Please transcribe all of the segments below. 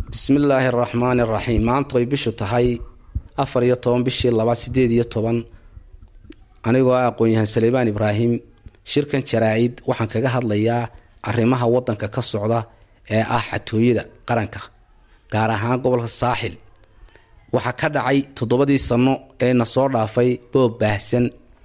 bismillaahi araxmaani araxiim maanta ay bishu tahay afar iyo toban bishii laba sideed iyo toban anigoo ah aqoon-yahaan saleebaan ibraahim shirkan jaraa-id waxaan kaga hadlayaa arrimaha wadanka ka socda ee ah xatooyada qaranka gaar ahaan gobolka saaxil waxaa ka dhacay toddobadii sano ee na soo dhaafay boob baahsan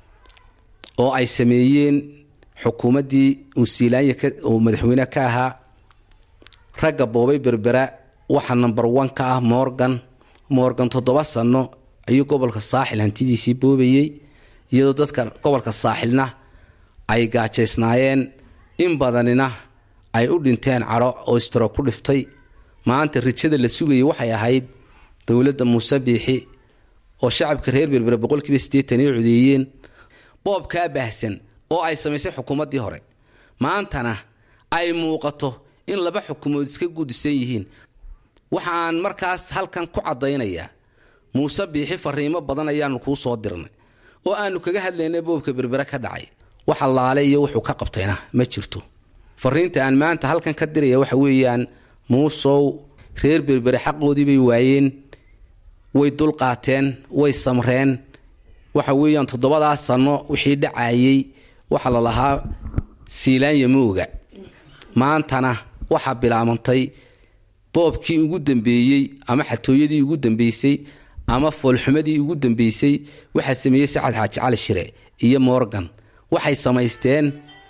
oo ay sameeyeen xukuumaddii unsiilaanya oo madaxweyne ka ahaa ragga boobay berbera waxaa number one ka ah morgan morgan toddoba sano ayuu gobolka saaxil hantidiisii boobayey iyadoo dadka gobolka saaxilna ay gaajaysnaayeen in badanina ay u dhinteen caro oo istro ku dhiftay maanta rijada la sugayay waxay ahayd dowladda muuse biixi oo shacabka reer berbera boqolkiiba siddeetan ay codeeyeen boobkaa baahsan oo ay samaysay xukuumaddii hore maantana ay muuqato in laba xukuumood iska gudisan yihiin waxaan markaas halkan ku caddaynayaa muuse biixi fariimo badan ayaanu kuu soo dirnay oo aanu kaga hadlaynay boobka berbere ka dhacay waxa laale iyo wuxuu ka qabtayna ma jirto fariinta aan maanta halkan ka diraya waxa weeyaan muusow reer berbere xaqoodii bay waayeen way dulqaateen way samreen waxa weeyaan toddobadaa sano wixii dhacayey waxa la lahaa siilaanya mooga maantana waxaa bilaabantay boobkii ugu dambeeyey ama xatooyadii ugu dambeysay ama foolxumadii ugu dambeysay waxaa sameeyey sacad xaaji cali shire iyo morgan waxay samaysteen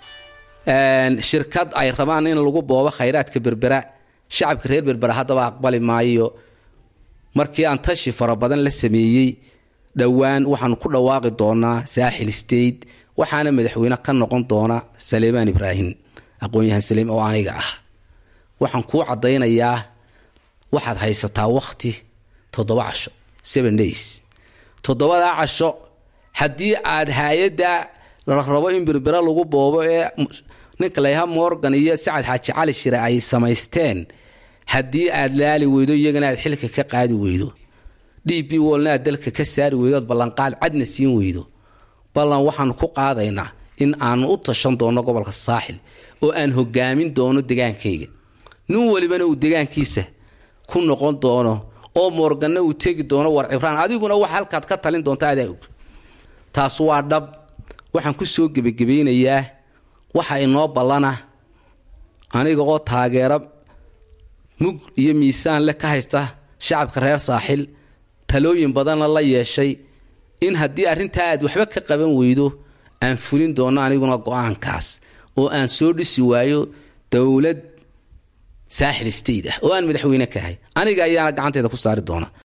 shirkad ay rabaan in lagu boobo khayraadka berbera shacabka reer berbera haddaba aqbali maayo markii aan tashi fara badan la sameeyey dhowaan waxaanu ku dhawaaqi doonaa saaxil state waxaana madaxweyne ka noqon doona saleemaan ibraahim aqoon-yahaan saleem oo aniga ah waxaan kuu caddaynayaa waxaad haysataa wakhti toddoba casho seven days toddobadaa casho haddii aad hay-adda la rabo in berbera lagu boobo ee ninka layha morgan iyo sacad xaaji cali shire ay samaysteen haddii aad laali weydo iyagana aad xilka ka qaadi weydo d b wolna aad dalka ka saari weydo oad ballanqaad cadna siin weydo ballan waxaanu ku qaadaynaa in aanu u tashan doono gobolka saaxil oo aan hogaamin doono degaankayga nin walibana uu degaankiisa ku noqon doono oo moorganna uu tegi doono war cibraan adiguna wax halkaad ka talin doonta adaa og taas waa dhab waxaan ku soo gebagabaynayaa waxa inoo ballana aniga oo taageero mug iyo miisaan leh ka haysta shacabka reer saaxil talooyin badanna la yeeshay in haddii arrintaa aad waxba ka qaban weydo aan fulin doono aniguna go-aankaas oo aan soo dhisi waayo dowlad saaxil state ah oo aan madaxweyne ka ahay aniga ayaana gacanteeda ku saari doona